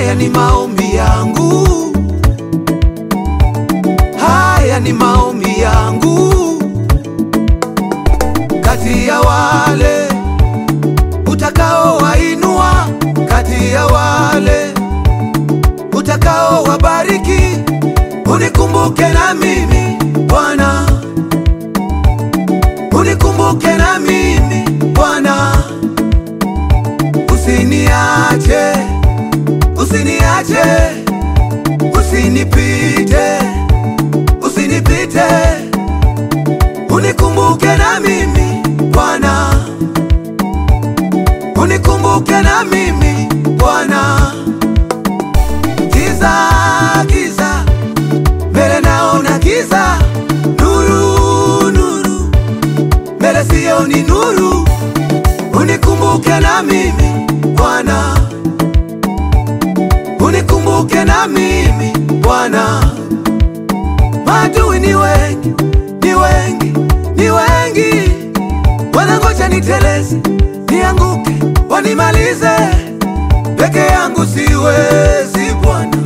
Haya ni maombi yangu, haya ni maombi yangu, kati ya wale utakaowainua, kati ya wale utakaowabariki, unikumbuke na mimi Bwana, unikumbuke na mimi Bwana, usiniache, usiniache, usinipite, usinipite, unikumbuke na mimi Bwana, unikumbuke na mimi Bwana. Giza, giza, mbele naona giza, nuru, nuru, mbele sioni nuru, unikumbuke na mimi Bwana, unikumbuke na mimi Bwana. Maadui ni wengi, ni wengi, ni wengi, wanangoja niteleze, nianguke, wanimalize. Peke yangu siwezi Bwana,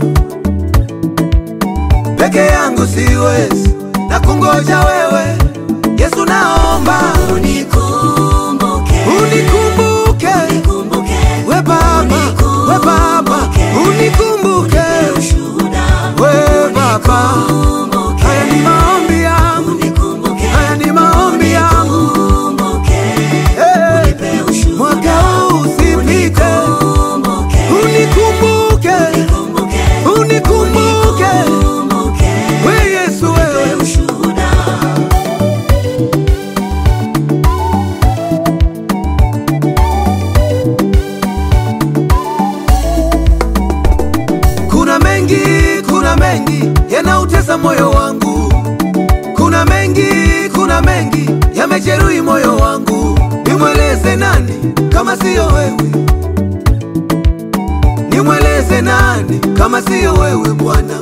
peke yangu siwezi, na kungoja wewe Yesu, naomba Unikumbuke, unikumbuke, unikumbuke, we Baba, we Baba, unikumbuke, ushuhuda, we Baba. unikumbuke, Haya ni maombi yangu, unikumbuke, haya ni maombi yangu, unikumbuke, Eh, unipe ushuhuda, mwaka huu usipite, unikumbuke, unikumbuke, unikumbuke, unikumbuke, unikumbuke, we Yesu, unipe wewe ushuhuda. Kuna mengi, kuna mengi yanautesa moyo wangu, kuna mengi, kuna mengi yamejeruhi moyo wangu. Nimweleze nani kama siyo wewe? Nimweleze nani kama siyo wewe Bwana?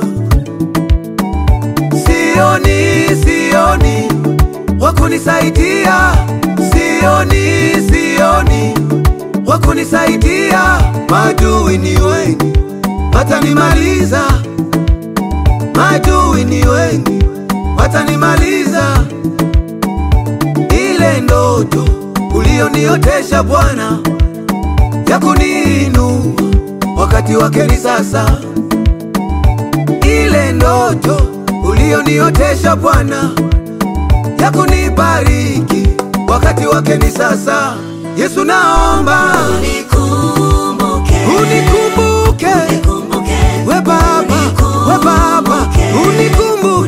Sioni, sioni wakunisaidia, sioni, sioni wakunisaidia. Maadui ni wengi watanimaliza, maadui ni wengi watanimaliza. Ile ndoto ulioniotesha Bwana ya kuniinua wakati wake ni sasa. Ile ndoto ulioniotesha Bwana ya kunibariki wakati wake ni sasa. Yesu, naomba Unikumbuke, unikumbuke, unikumbuke, we Baba, we Baba, unikumbuke